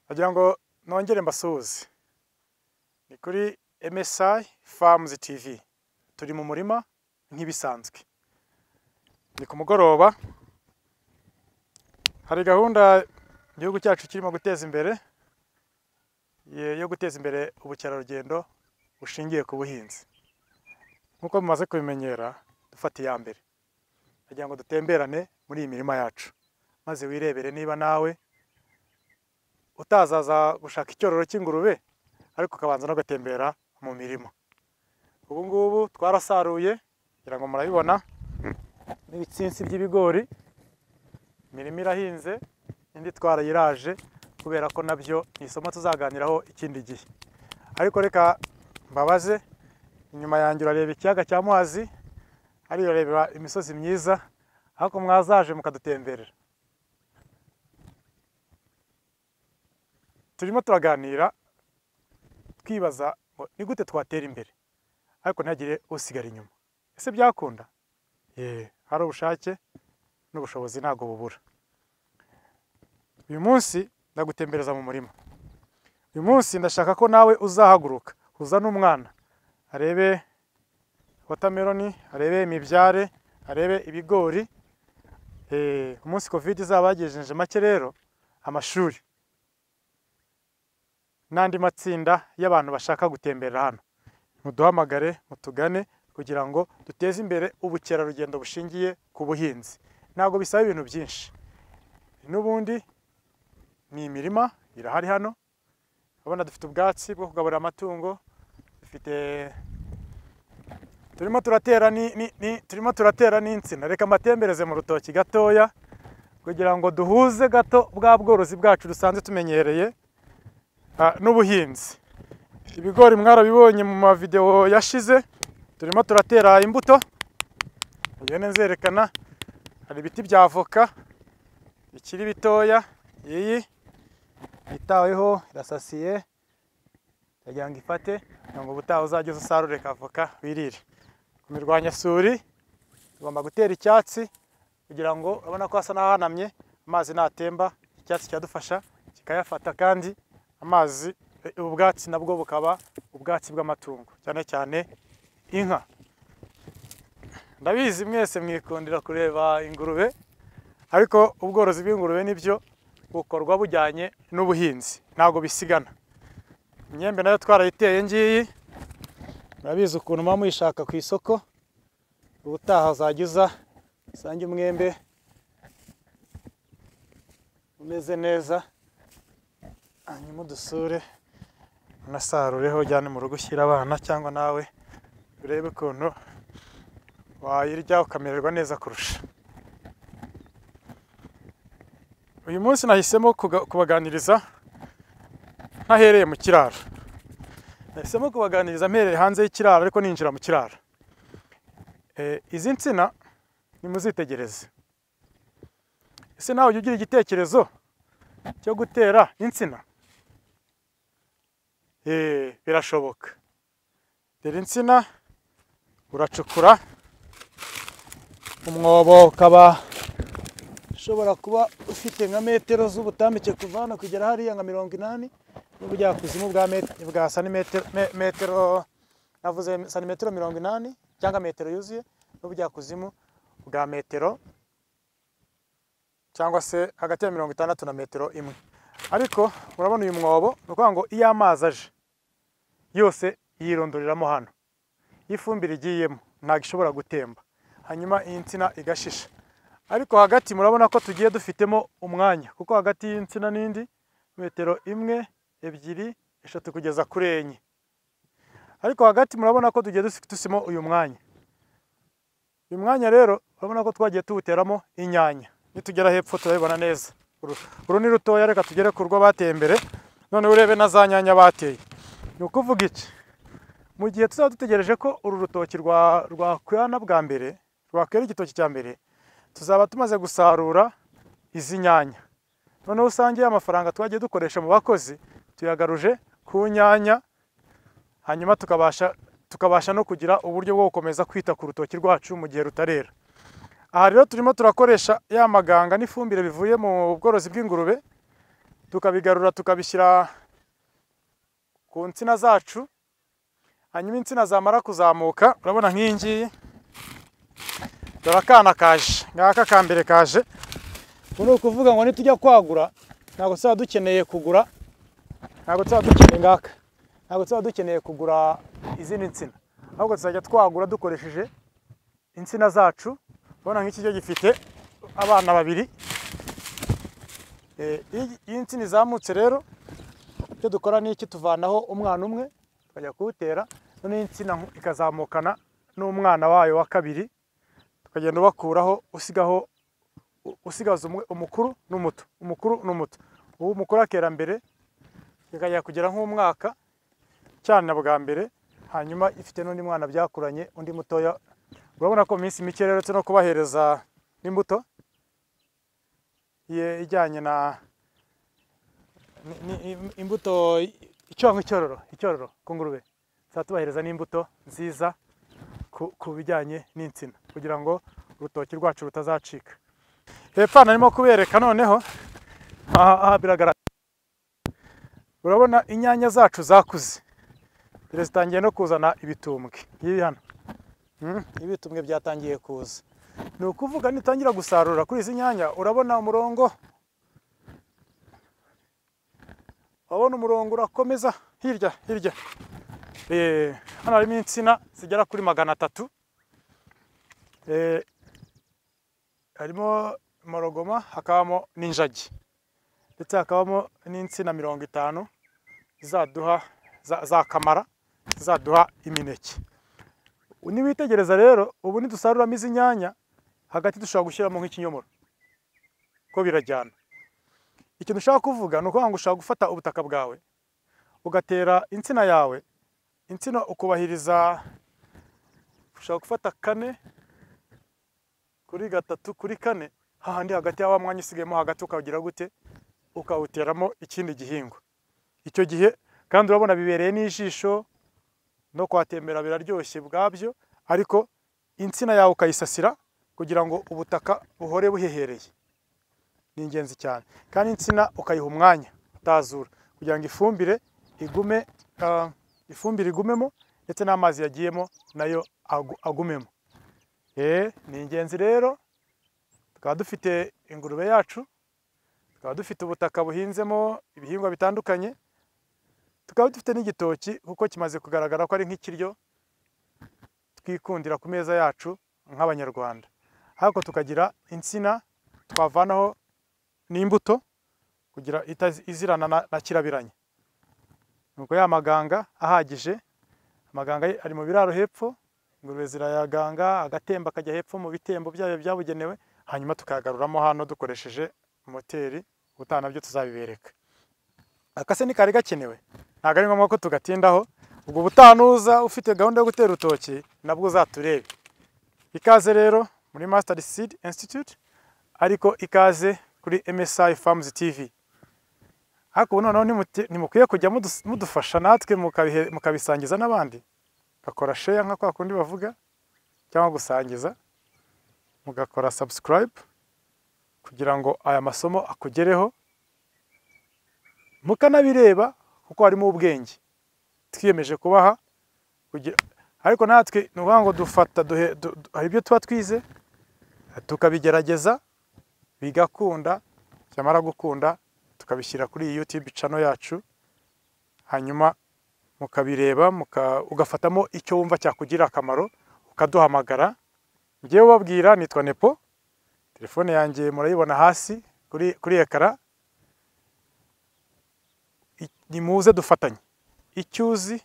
Ndagira ngo nongere mbasuhuze, ni kuri MSI Farms TV, turi mu murima nk'ibisanzwe, ni ku mugoroba, hari gahunda igihugu cyacu kirimo guteza imbere yo guteza imbere ubukerarugendo bushingiye ku buhinzi, nk'uko mumaze kubimenyera dufata iya mbere, ndagira ngo dutemberane muri iyi mirima yacu, maze wirebere niba nawe utazaza gushaka icyororo cy'ingurube ariko ukabanza no gatembera mu mirima, ubu ngubu twarasaruye ngira ngo murabibona n'ibitsinsi by'ibigori, imirima irahinze indi twarayiraje kubera ko nabyo ni isomo tuzaganiraho ikindi gihe, ariko reka mbabaze inyuma yanjye urareba ikiyaga cya Muhazi, hariya urareba imisozi myiza ariko mwazaje mukadutemberera. turimo turaganira twibaza ngo ni gute twatera imbere ariko ntihagire usigara inyuma ese byakunda yee hari ubushake n'ubushobozi ntabwo bubura uyu munsi ndagutembereza mu murima uyu munsi ndashaka ko nawe uzahaguruka uzane umwana arebe wotameroni arebe imibyare arebe ibigori Eh, umunsi covid izaba yagejeje make rero amashuri n'andi matsinda y'abantu bashaka gutemberera hano muduhamagare mutugane kugira ngo duteze imbere ubukerarugendo bushingiye ku buhinzi ntabwo bisaba ibintu byinshi n'ubundi ni imirima irahari hano urabona dufite ubwatsi bwo kugaburira amatungo dufite turimo turatera ni, ni, ni, turimo turatera n'insina reka mbatembereze mu rutoki gatoya kugira ngo duhuze gato bwa bworozi bwacu dusanzwe tumenyereye Ah, n'ubuhinzi ibigori mwarabibonye mu mavidewo yashize turimo turatera imbuto ihene nzerekana hari ibiti bya avoka bikiri bitoya iyi yitaweho irasasiye iragira ngo ifate kugira ngo ubutaha uzajye uza usarure ka avoka wirire ku mirwanyasuri tugomba gutera icyatsi kugira ngo urabona ko hasa n'ahanamye amazi natemba icyatsi kiradufasha kikayafata kandi amazi eh, ubwatsi nabwo bukaba ubwatsi bw'amatungo cyane cyane inka ndabizi mwese mwikundira kureba ingurube ariko ubworozi bw'ingurube nibyo bukorwa bujyanye n'ubuhinzi ntabwo bisigana imyembe nayo twarayiteye ngiyi murabizi ukuntu muba muyishaka ku isoko ubutaha uzajya uza usange umwembe umeze neza hanyuma udusure unasarureho ujyane mu rugo ushyire abana cyangwa nawe urebe ukuntu wayirya ukamererwa neza kurusha uyu munsi nahisemo kuga- kubaganiriza ntahereye mu kiraro nahisemo kubaganiriza mpereye hanze y'ikiraro ariko ninjira mu kiraro Eh, izi nsina nimuzitegereze ese nawe ujya ugira igitekerezo cyo gutera insina Eh, birashoboka tera insina uracukura umwobo ukaba ushobora kuba ufite nka metero z'ubutambike kuva hano kugera hariya nka mirongo inani n'ubujyakuzimu bwa met- bwa santimetero me- metero navuze santimetero mirongo inani cyangwa metero yuzuye n'ubujyakuzimu bwa metero cyangwa se hagati ya mirongo itandatu na metero imwe ariko urabona uyu mwobo ni ukuvuga ngo iyo amazi aje yose yirondereramo hano iyo ifumbire igiyemo ntabwo ishobora gutemba hanyuma iyi nsina igashisha ariko hagati murabona ko tugiye dufitemo umwanya kuko hagati y'insina n'indi metero imwe ebyiri eshatu kugeza kuri enye ariko hagati murabona ko tugiye dusi- dusimo uyu mwanya uyu mwanya rero urabona ko twagiye tuwuteramo inyanya nitugera hepfo turabibona neza uru, uru ni rutoya reka tugere ku rwo bateye imbere noneho urebe na za nyanya bateye ni ukuvuga iki mu gihe tuzaba dutegereje ko uru rutoki rwa rwakwirana bwa mbere rwakwera igitoki cya mbere tuzaba tumaze gusarura izi nyanya noneho usange ya mafaranga twagiye dukoresha mu bakozi tuyagaruje ku nyanya hanyuma tukabasha tukabasha no kugira uburyo bwo gukomeza kwita ku rutoki rwacu mu gihe rutarera aha rero turimo turakoresha ya maganga n'ifumbire bivuye mu bworozi bw'ingurube tukabigarura tukabishyira ku nsina zacu hanyuma insina zamara kuzamuka urabona nk'iyi ngiyi dore akana kaje ngaka ka mbere kaje ubu ni ukuvuga ngo nitujya kwagura ntabwo tuba dukeneye kugura ntabwo tuba dukeneye ngaka ntabwo tuba dukeneye kugura izindi nsina ahubwo tuzajya twagura dukoresheje insina zacu urabona nk'iki cyo gifite abana babiri Eh, iyi- iyo insina izamutse rero icyo dukora ni iki tuvanaho umwana umwe tukajya kuwutera noneho insina nku- ikazamukana n'umwana wayo wa kabiri tukagenda ubakuraho usigaho u- usigaza umwe umukuru n'umuto umukuru n'umuto ubu umukuru akera mbere ikajya kugera nk'umwaka cyane bwa mbere hanyuma ifite n'undi mwana byakuranye undi mutoya urabona ko mu minsi mike rero uretse no kubahereza n'imbuto ye- ijyanye na ni- ni- im- imbuto icyonka icyororo icyororo ku ngurube tuzaba tubahereza n'imbuto nziza ku- ku bijyanye n'insina kugira ngo urutoki rwacu rutazacika hepfo hano arimo kubereka noneho aha aha biragaragara urabona inyanya zacu zakuze dore zitangiye no kuzana ibitumbwe ngibi hano Mm, ibitumbwe byatangiye kuza ni ukuvuga nitangira gusarura kuri izi nyanya urabona umurongo urabona umurongo urakomeza hirya hirya Eh, hano harimo insina zigera kuri magana atatu Eh, harimo morogoma hakabamo n'injagi ndetse hakabamo n'insina mirongo itanu zaduha za, za kamara zaduha imineke niwitegereza rero ubu nidusaruramo izi nyanya hagati dushobora gushyiramo nk'ikinyomoro ko birajyana ikintu ushaka kuvuga ni ukuvuga ngo ushaka gufata ubutaka bwawe ugatera insina yawe insina ukubahiriza ushaka gufata kane kuri gatatu kuri kane hahandi hagati ya wa mwanya usigayemo hagati ukawugira gute ukawuteramo ikindi gihingwa icyo gihe kandi urabona bibereye n'ijisho no kuhatembera biraryoshye bwabyo ariko insina yawe ukayisasira kugira ngo ubutaka buhore buhehereye ni ingenzi cyane kandi insina ukayiha umwanya utazura kugira ngo ifumbire igume ah, ifumbire igumemo ndetse n'amazi yagiyemo nayo agu- agumemo Eh, ni ingenzi rero tukaba dufite ingurube yacu tukaba dufite ubutaka buhinzemo ibihingwa bitandukanye tukaba dufite n'igitoki kuko kimaze kugaragara ko ari nk'ikiryo twikundira ku meza yacu nk'abanyarwanda ariko tukagira insina twavanaho n'imbuto kugira itazi- izirana na, na kirabiranya nuko ya maganga ahagije amaganga ye ari mu biraro hepfo ingurube zirayaganga agatemba kajya hepfo mu bitembo byayo byabugenewe hanyuma tukayagaruramo hano dukoresheje moteri ubutaha nabyo tuzabibereka akase ni kari gakenewe ntabwo ari ngombwa ko tugatindaho ubwo ubutaha nuza ufite gahunda yo gutera urutoki nabwo uzaturebe ikaze rero muri Master Seed Institute ariko ikaze kuri MSI Farms TV ariko ubu noneho nimuti- nimukwiye kujya mudus- mudufasha natwe mukabihe- mukabisangiza n'abandi bakora share nka kwa kundi bavuga cyangwa gusangiza mugakora subscribe kugira ngo aya masomo akugereho mukanabireba kuko harimo ubwenge twiyemeje kubaha kugira ariko natwe ni ukuvuga ngo dufata duhe- du- du- hari ibyo tuba twize tukabigerageza bigakunda byamara gukunda tukabishyira kuri iyi YouTube channel yacu hanyuma mukabireba muka, ugafatamo icyo wumva cyakugira akamaro ukaduhamagara ngewe ubabwira nitwa Nepo telefone yanjye murayibona hasi kuri, kuri ekara I- nimuze dufatanye icyo uzi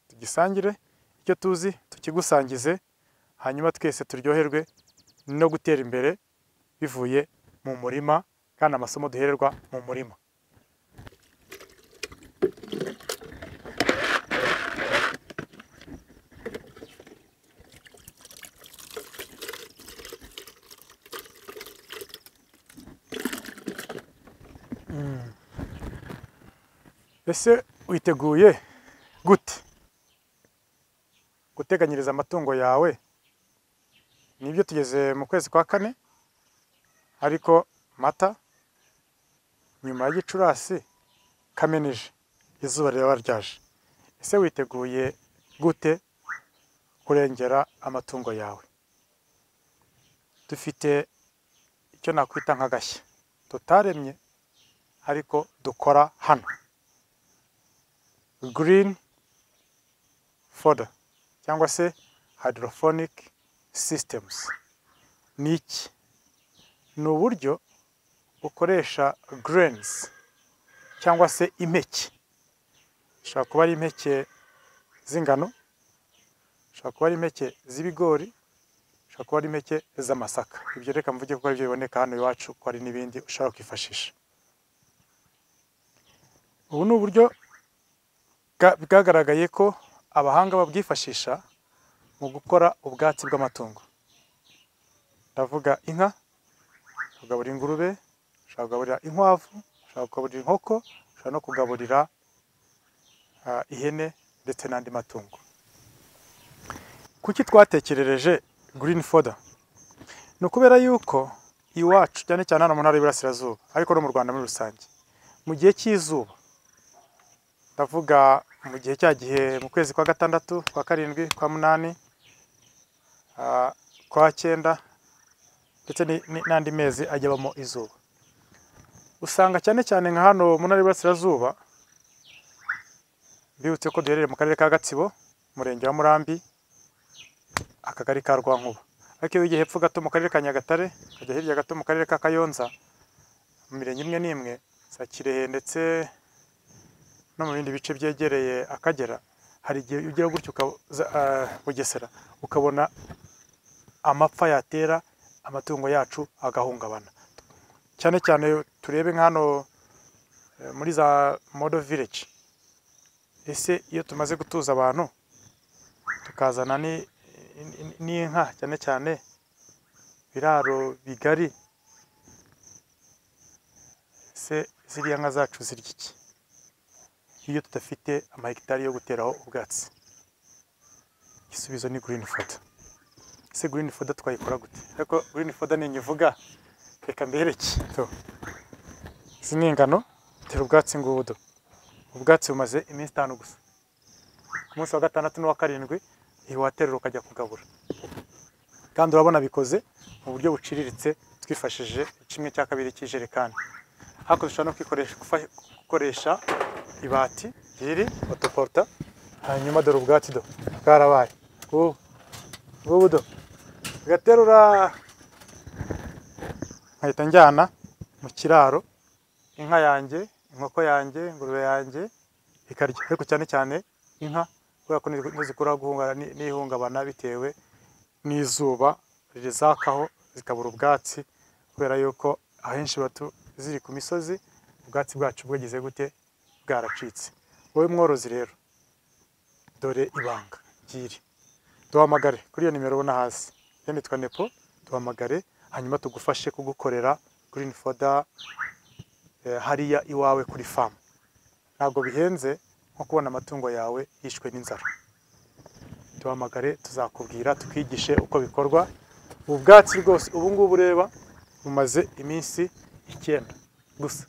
tugisangire icyo tuzi tukigusangize hanyuma twese turyoherwe no gutera imbere bivuye mu murima kandi amasomo duhererwa mu murima Mm. ese witeguye gute guteganyiriza amatungo yawe nibyo tugeze mu kwezi kwa kane ariko mata nyuma ya gicurasi kameneje izuba riraba ryaje ese witeguye gute kurengera amatungo yawe dufite icyo nakwita nk'agashya tutaremye ariko dukora hano green foda cyangwa se hydrophonic systems ni iki ni uburyo ukoresha grains cyangwa se impeke ishobora kuba ari impeke z'ingano ishobora kuba ari impeke z'ibigori ishobora kuba ari impeke z'amasaka ibyo reka mvuge ko ari byo biboneka hano iwacu ko hari n'ibindi ushobora kwifashisha ubu ni uburyo bwa- bwagaragaye ko abahanga babwifashisha mu gukora ubwatsi bw'amatungo ndavuga inka ushobora kugaburira ingurube ushobora kugaburira inkwavu ushobora kugaburira inkoko ushobora no kugaburira ah, ihene ndetse n'andi matungo kuki twatekerereje green foda ni ukubera yuko iwacu cyane cyane hano mu ntara y'iburasirazuba ariko no mu rwanda muri rusange mu gihe cy'izuba ndavuga mu gihe cya gihe mu kwezi kwa gatandatu kwa karindwi kwa munani ah, kwa cyenda ndetse ni- ni- n'andi mezi ajya abamo izuba usanga cyane cyane nka hano mu ntara y'iburasirazuba bibutse ko duherereye mu karere ka gatsibo umurenge wa murambi akagari ka rwankuba ariko iyo wigiye hepfo gato mu karere ka nyagatare ukajya hirya gato mu karere ka kayonza mu mirenge imwe n'imwe za kirehe ndetse no mu bindi bice byegereye akagera hari igihe ugera gutyo uka- za- ah, bugesera ukabona amapfa yatera amatungo yacu agahungabana cyane cyane turebe nka hano eh, muri za modo village ese iyo tumaze gutuza abantu tukazana ni- ni- n'inka cyane cyane biraro bigari ese ziriya nka zacu zirya iki iyo tudafite amahegitari yo guteraho ubwatsi igisubizo ni green foda ese green foda twayikora gute ariko green foda ninyivuga reka mbereke Tuh. izi ni ingano tera ubwatsi ngubudo ubwatsi bumaze iminsi itanu gusa ku munsi wa gatandatu n'uwa karindwi ntiwaterura ukajya kugabura kandi urabona bikoze mu buryo buciriritse twifashishije kimwe cya kabiri cy'ijerekani ariko dushobora no kwikoresha gufa- gukoresha ibati riri otoporta hanyuma dore ubwatsi do bwarabaye ngubu ngubu do ugaterura nkahita njyana mu kiraro inka yanjye inkoko yanjye ingurube yanjye ikarya ariko cyane cyane inka kubera ko nizo zikura guhungabana ni- n'ihungabana bitewe n'izuba rizakaho zikabura ubwatsi kubera yuko ahenshi biba tu- ziri ku misozi ubwatsi bwacu bwagize gute bwaracitse wowe mworozi rero dore ibanga ry'iri duhamagare kuri iyo nimero ubona hasi iyo nitwa nepo duhamagare hanyuma tugufashe kugukorera green foda eh, hariya iwawe kuri famu ntabwo bihenze nko kubona amatungo yawe yishwe n'inzara duhamagare tuzakubwira tukwigishe uko bikorwa ubu bwatsi rwose ubu ngubu ureba bumaze iminsi icyenda gusa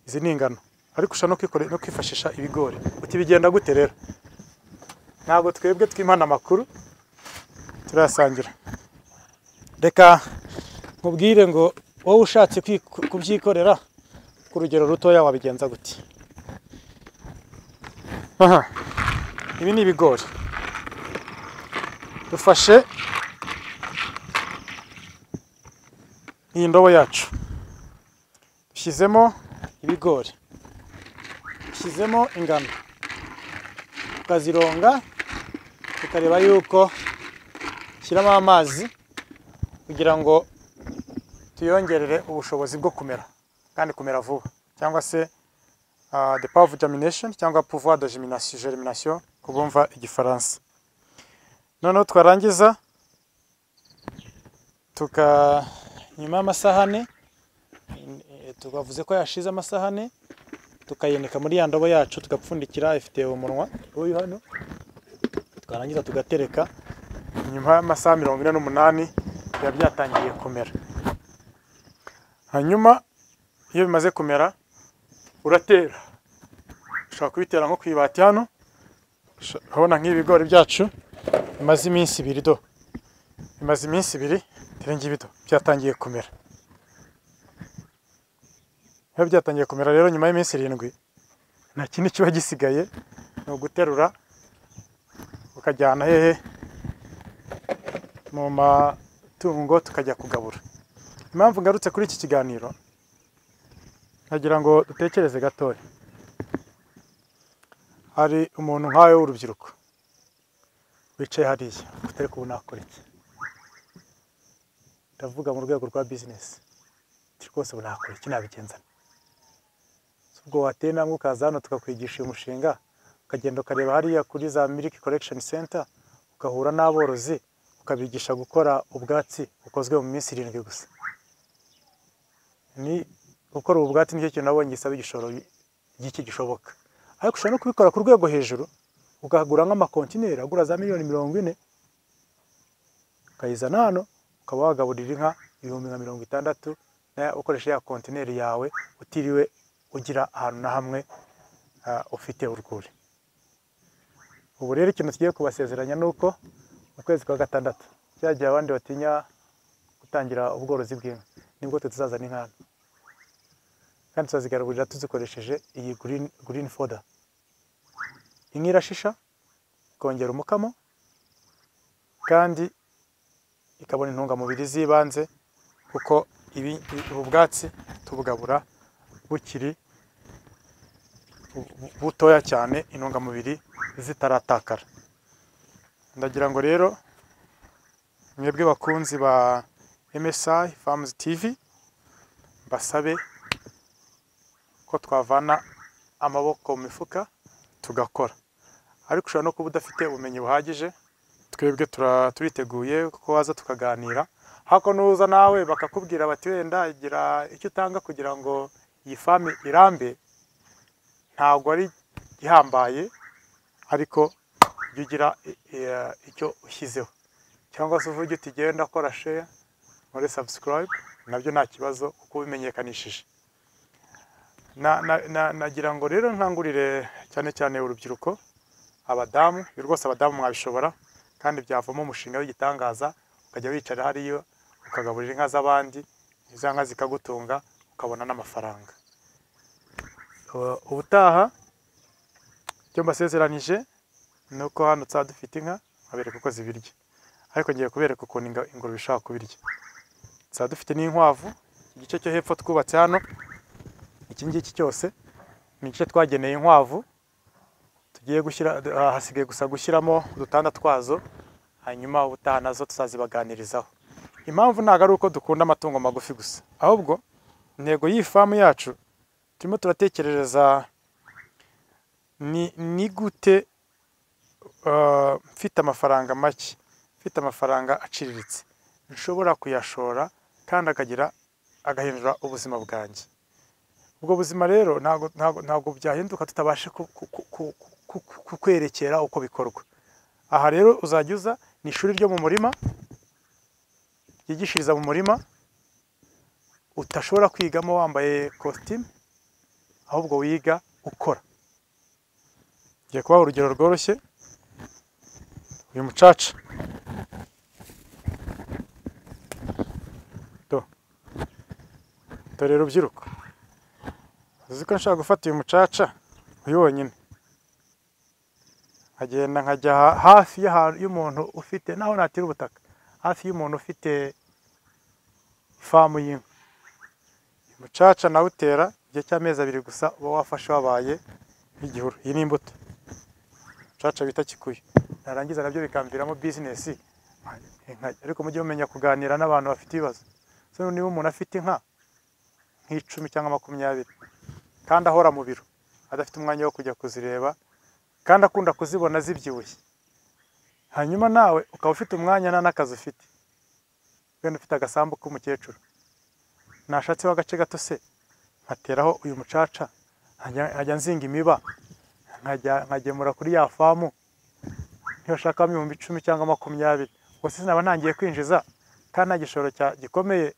izi ni ingano ariko ushobora no kwikore- no kwifashisha ibigori uti bigenda gute rero ntabwo twebwe twimana amakuru turayasangira reka nkubwire ngo wowe ushatse kwi- kubyikorera ku rugero rutoya wabigenza gute aha ibi ni ibigori dufashe iyi ndobo yacu dushyizemo ibigori dushyizemo ingano tukazironga tukareba yuko shyiramo amazi kugira ngo tuyongerere ubushobozi bwo kumera kandi kumera vuba cyangwa se ah, de power of germination cyangwa pouvoir de germination, germination ku bumva igifaransa noneho twarangiza tuka nyuma y'amasahane eh, tubavuze ko yashize amasahane tukayinika muri ya ndobo yacu tugapfundikira ifite umunwa uyu hano twarangiza tugatereka nyuma y'amasaha mirongo ine n'umunani biba byatangiye kumera hanyuma iyo bimaze kumera uratera ushobora kubitera nko ku ibati hano Usha- urabona nk'ibigori byacu bimaze iminsi ibiri do bimaze iminsi ibiri birenga ibido byatangiye kumera iyo byatangiye kumera rero nyuma y'iminsi irindwi nta kindi kiba gisigaye ni uguterura ukajyana hehe mu matungo tukajya kugabura impamvu ngarutse kuri iki kiganiro nagira ngo dutekereze gatoya hari umuntu nkawe w'urubyiruko wicaye hariya utari kubona akora iki ndavuga mu rwego rwa bizinesi ati rwose ubu nakora iki nabigenza nte? Si ubwo wateye intambwe ukaza hano tukakwigisha uyu mushinga ukagenda ukareba hariya kuri za miliki korekishoni senta ugahura n'aborozi ukabigisha gukora ubwatsi bukozwe mu minsi irindwi gusa ni gukora ubu bwatsi nicyo kintu nabonye gisaba igishoro gike gishoboka ariko ushobora no kubikora ku rwego hejuru ukagura nk'amakontineri agura za miliyoni mirongo ine ukayizana hano ukaba wagaburira inka ibihumbi nka mirongo itandatu na- ukoresha ya kontineri yawe utiriwe ugira ahantu na hamwe ah, ufite urwuri ubu rero ikintu tugiye kubasezeranya ni uko mu kwezi kwa gatandatu cya gihe abandi batinya gutangira ubworozi bw'inka nibwo twe tuzazana inka hano kandi tuzazigaburira tuzikoresheje iyi green, green foda inka irashisha ikongera umukamo kandi ikabona intungamubiri z'ibanze kuko ibi, ubu bwatsi tubugabura bukiri bu- bu- butoya cyane intungamubiri zitaratakara ndagira ngo rero mwebwe bakunzi ba MSI Farms TV basabe ko twavana amaboko mu mifuka tugakora ariko ushobora no kuba udafite ubumenyi buhagije twebwe tura- turiteguye ko waza tukaganira hako nuza nawe bakakubwira bati wenda gira icyo utanga kugira ngo iyi famu irambe ntabwo ari ihambaye ariko jya ugira i- i- icyo ushyizeho cyangwa se uvuge uti genda ndakora sheya muri subscribe nabyo nta kibazo kuko ubimenyekanishije na, na, na, nagira ngo rero nkangurire cyane cyane urubyiruko abadamu ibi rwose abadamu mwabishobora kandi byavamo umushinga w'igitangaza ukajya wicara hariyo ukagaburira inka z'abandi izo nka zikagutunga ukabona n'amafaranga Uh, ubutaha icyo mbasezeranije ni uko hano tuzaba dufite inka nkabereka uko zibirya ariko ngiye kubereka ukuntu inga- ingurube ishobora kubirya tuzaba dufite n'inkwavu igice cyo hepfo twubatse hano iki ngiki cyose ni igice twageneye inkwavu tugiye gushyira ah, hasigaye gusa gushyiramo udutanda twazo hanyuma ubutaha nazo tuzazibaganirizaho impamvu ntabwo ari uko dukunda amatungo magufi gusa ahubwo intego y'iyi famu yacu turimo turatekerereza ni ni gute ah, mfite amafaranga make mfite amafaranga aciriritse nshobora kuyashora kandi akagira agahindura ubuzima bwanjye ubwo buzima rero ntabwo ntabwo ntabwo byahinduka tutabashe ku- ku- ku- ku- ku- ku- kukwerekera uko bikorwa aha rero uzajya uza ni ishuri ryo mu murima ryigishiriza mu murima utashobora kwigamo wambaye kositimu ahubwo wiga ukora ngiye kubaha urugero rworoshye uyu mucaca Do. dore rubyiruko uzi ko nshaka gufata uyu mucaca uyu wonyine nkagenda nkajya ha- hafi y'ahantu- y'umuntu ufite naho natira ubutaka hafi y'umuntu ufite ifamu y'inka uyu mucaca nawe utera igihe cy'amezi abiri gusa uba wafashe wabaye nk'igihuru iyi ni imbuto umucaca bita kikuyu narangiza nabyo bikamviramo bizinesi nka- ariko mujye mumenya kuganira n'abantu bafite ibibazo so niba umuntu afite inka nk'icumi cyangwa makumyabiri kandi ahora mu biro adafite umwanya wo kujya kuzireba kandi akunda kuzibona zibyibushye hanyuma nawe ukaba ufite umwanya nta n'akazi ufite wenda ufite agasambu k'umukecuru nashatseho agace gato se nkateraho uyu mucaca nkajya nkajya nzinga imiba nkajya nkagemura kuri ya famu niba ushakamo ibihumbi icumi cyangwa makumyabiri ubwo se sinaba ntangiye kwinjiza kandi nta gishoro cya- gikomeye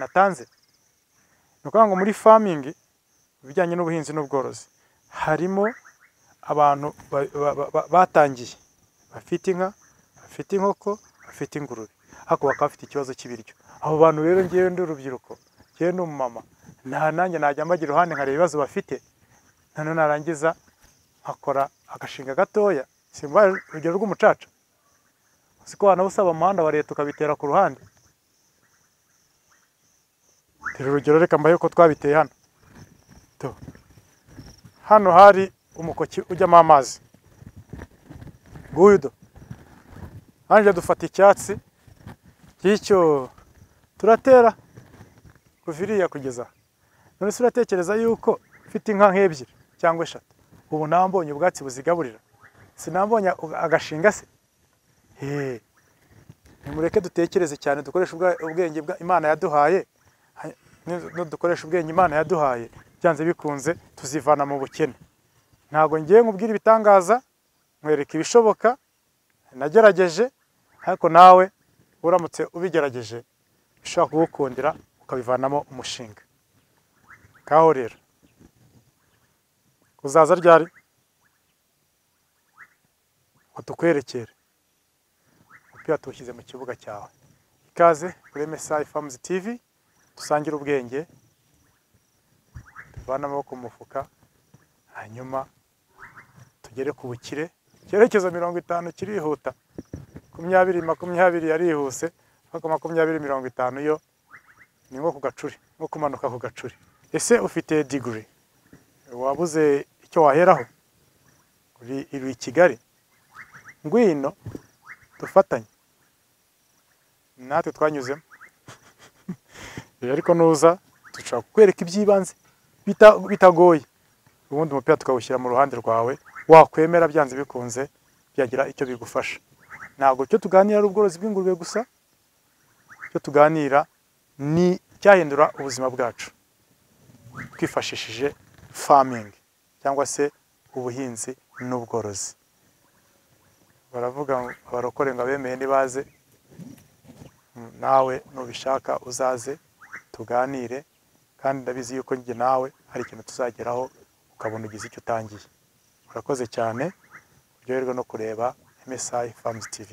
natanze ni ukuvuga ngo muri famingi ibijyanye n'ubuhinzi n'ubworozi harimo abantu ba- ba- ba- batangiye bafite inka bafite inkoko bafite ingurube ariko bakaba bafite ikibazo cy'ibiryo abo bantu rero ngewe ndi urubyiruko ngewe ni umumama nta nanjye najya mbagira uruhande nkareba ibibazo bafite noneho narangiza nkakora agashinga gatoya simba urugero rw'umucaca uziko wanawusaba umuhanda wa leta ukabitera ku ruhande turi urugero reka mbahe uko twabiteye hano Tu. hano hari umukoki ujyamo amazi nguyu do nanjye dufata icyatsi cy'icyo turatera kuva iriya kugeza aha. none se uratekereza yuko mfite inka nk'ebyiri cyangwa eshatu ubu ntambonye ubwatsi buzigaburira sinambonye agashinga se Hey, nimureke dutekereze cyane dukoreshe ubwa- ubwenge bwa Imana yaduhaye ha- ni- nudukoresha ubwenge Imana yaduhaye byanze bikunze tuzivana mu bukene ntabwo ngiye nkubwira ibitangaza nkwereka ibishoboka nagerageje ariko nawe uramutse ubigerageje bishobora kugukundira ukabivanamo umushinga kaho rero uzaza ryari ngo tukwerekere umupira tuwushyize mu kibuga cyawe ikaze kuri MSI Farms TV dusangire ubwenge tuvane amaboko mu mufuka hanyuma tugere ku bukire icyerekezo mirongo itanu kirihuta makumyabiri makumyabiri yarihuse ariko makumyabiri mirongo itanu yo ni nko ku gacuri nko kumanuka ku gacuri ese ufite digiri wabuze icyo waheraho uri uri i Kigali ngwino dufatanye natwe twanyuzemo Rero ariko nuza dushobora kukwereka iby'ibanze bita- bitagoye ubundi umupira tukawushyira mu ruhande rwawe wakwemera byanze bikunze byagira icyo bigufasha ntabwo icyo tuganira ari ubworozi bw'ingurube gusa icyo tuganira ni icyahindura ubuzima bwacu twifashishije famingi cyangwa se ubuhinzi n'ubworozi baravuga ngo abarokore ngo abemeye ntibaze Mm, nawe nubishaka uzaze tuganire kandi ndabizi yuko njye nawe hari ikintu tuzageraho ukabona ugize icyo utangiye urakoze cyane uryoherwe no kureba MSI Farms TV